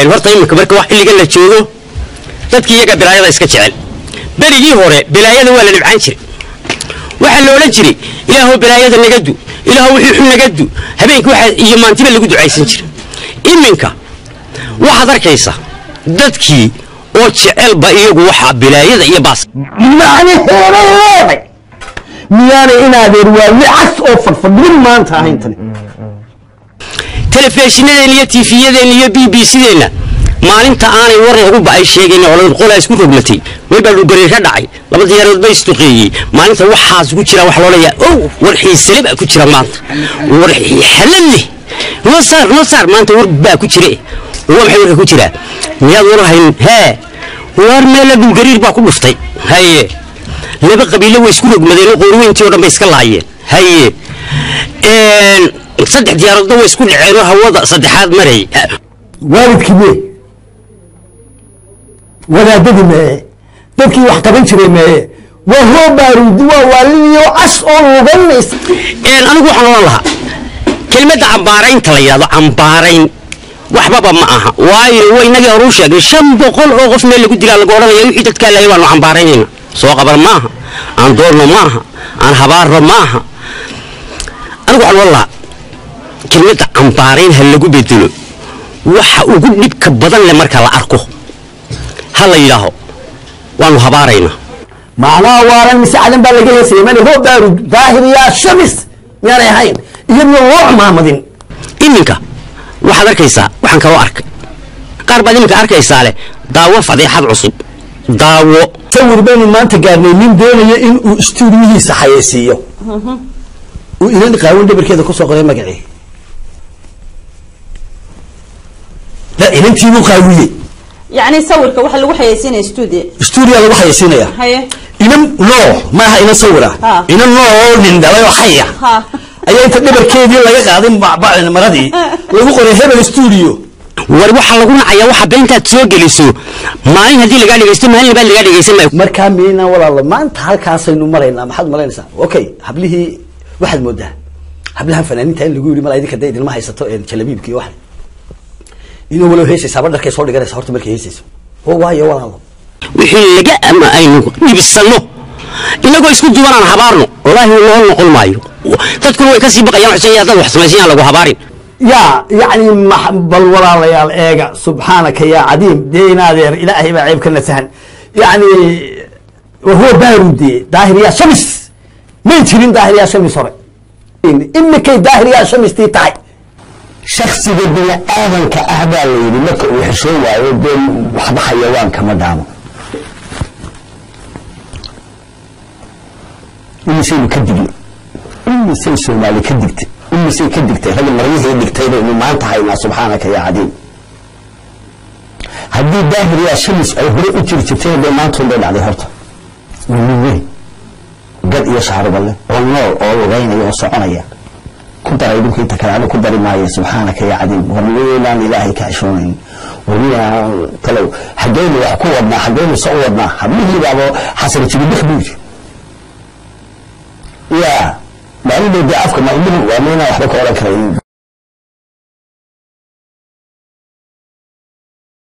horta iminka marka wax xilligan la joogo dadkii iyaga bilaayada iska jecel berigii hore bilaayada waa la dhibcaan jiray waxaa la odhan jiray ilaahow bilaayada naga du ilaahow wixii xun naga du habeenkii waxa iyo maantiba lagu ducaysan jiray iminka waxaad arkaysa dadkii oo jecelba iyagu waxa bilaayada iyo baas macnaheeday leeday miyaanay inaadeer waa wicas oo fadfadhin maanta ahayn tani telefishinadeenna iyo tiifiyadeenna iyo b b c-deenna maalinta aanay war ugu ba'ay sheegayn oo qolaa isku roglatay weybaa dhulgariir ka dhacay laba diyaarood ba isduqeeyey maalinta waxaas ku jira waxa loo leeyahay ow war xiisale baa ku jira maanta war xalal leh noo saar noo saar maanta war baa ku jire waa maxay warka ku jiraa miyaad war hayn hee war meela dhulgariir baa ku dhuftay haye laba qabiilo way isku rogmadeen oo qoorweyntii oo dhan bay iska laayeen haye saddex diyaaroodna way isku dhaceen oo hawada saddexaad maray waalidkii mee wadaadadii mee dadkii wax qaban jiray mee waa hoo baaruudi waa waaliniyo cas oo luganaysa anigu waxaan oran lahaa kelmadda cambaaraynta la yidhahdo cambaarayn waxbaba ma aha waayo wa inagii horuu sheegnay shan boqol oo qof meel lagu dilaa lagu odhanaya wixii dadkaa laayay waanu cambaaraynayna soo qaban maaha aan doorno maaha aan habaarno maaha anigu waxaan oran lahaa kelmadda cambaarayn ha lagu bedelo waxa ugu dhibka badan leh marka la arko ha la yidhaaho waanu habaaraynaa macnaha waaran mise cadan baa laga heesaya male hoo baaruud daahir yaa shamis miyaanay ahayn iyadoo loo cumaamadin iminka waxaad arkaysaa waxaan kaloo arkay qaar baad iminka arkaysaa leh daawo fadeexad cusub daawo sawir baynu maanta gaarnay nin doonaya in uu istuudiyihiisa xayeysiiyo uu inan qaawin dhabarkeeda kusoo qoray magacii la inantiibuu qaawiyey yacni sawirka waxa lagu xayeysiinaya studio stuudiya lagu xayeysiinaya haye inan noo maaha inan sawira Ha. inan noo oo nin dhalay oo xaya ha ayaa inta dhabarkeedii laga qaaday bacbacin maradii lagu qoray hebel stuudio war waxaa lagu nacayaa waxa beentaad soo geliso maalin haddii lagaa dhegaysto maalin labaad lagaa dhegaysan maayo markaa miyayna walaalo maanta halkaasaynu maraynaa maxaad malaynaysaa okay hablihii waxaad moodaa hablahan fanaaniinta in lagu yiri mala idinka dee idilma haysato een jalabiibki iyo waxa inuu walow heesaysaa badharkay soo dhiganaysa horta markay heesayso oo waayo walaalo wixii laga ama aynu dhibsanno inagoo isku duwan aan habaarno wallaahi noo noqon maayo dadkuna way kasii baqayaan xuseen yaa dad wax samaysayaan lagu habaarin yaa yacni max- bal walaalayaal eega subxaanaka yaa cadiim dee inaadeer ilaahay baa ceeb ka nasahan yacni wahuwa baarude daahir yaa shamis may jirin daahir yaa shamis hore imikay daahir yaa shamistii tahay shaksiga bini aadanka ah baa la yidhi marka uu xishoon waayo dee waxba xayawaan kama dhaamo imisaynu ka digno imisay soomaali ka digtay imisay ka digtay ragga maryahii dhigtayba inu maanta haynaa subxaanaka yaa cadiim haddii daahir yaa shamis ay hore u jiri jirtay dee maantoon bay dhacday horta waa nin weyn gad iyo shaaruba leh oo nool oo lugaynaya oo soconaya ku daray dhulka inta kale anu ku dari maayo subxaanaka yaa cadiim war weynaan ilaahay ka xishoonayn warina talow xaggeynu wax ku wadnaa xaggeynu se u wadnaa hablihii baabo xasan jibidhik buu yiri ya maalin dee afka ma indhuhu waa meynaa waxba ka odhan karayn